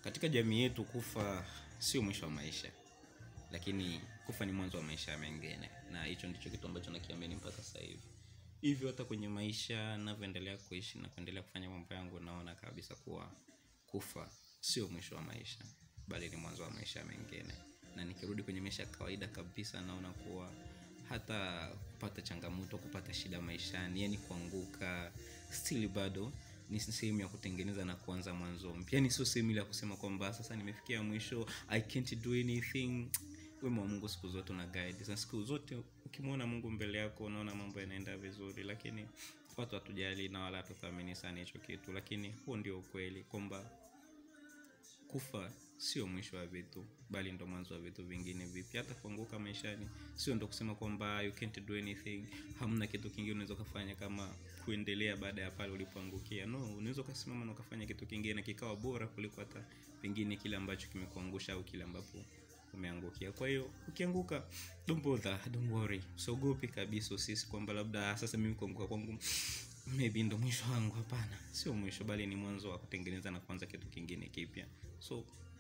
katika jamii yetu kufa sio mwisho wa maisha lakini kufa ni mwanzo wa maisha mengine na hicho ndicho kitu ambacho nakiamini mpaka sasa hivi hivyo hata kwenye maisha navyoendelea kuishi na kuendelea kufanya mambo yangu naona kabisa kuwa kufa sio mwisho wa maisha bali ni mwanzo wa maisha mengine na nikirudi kwenye maisha ya kawaida kabisa naona kuwa hata kupata changamoto kupata shida maishani yani kuanguka stili bado ni sehemu ya kutengeneza na kuanza mwanzo mpya yani sio sehemu ile ya kusema kwamba sasa nimefikia mwisho i can't do anything wema wa mungu siku zote una guide na siku zote ukimwona mungu mbele yako unaona mambo yanaenda vizuri lakini watu hatujali na wala hatuthamini sana hicho kitu lakini huo ndio ukweli kwamba kufa sio mwisho wa vitu bali ndo mwanzo wa vitu vingine vipya hata kuanguka maishani sio ndo kusema kwamba you can't do anything hamna kitu kingine unaweza ukafanya kama kuendelea baada ya pale ulipoangukia no unaweza ukasimama na ukafanya kitu kingine na kikawa bora kuliko hata pengine kile ambacho kimekuangusha au kile ambapo umeangukia kwa hiyo ukianguka don't bother don't worry usiogopi kabisa usisi kwamba labda sasa mimi kuanguka kwangu maybe ndo mwisho wangu hapana sio mwisho bali ni mwanzo wa kutengeneza na kuanza kitu kingine kipya so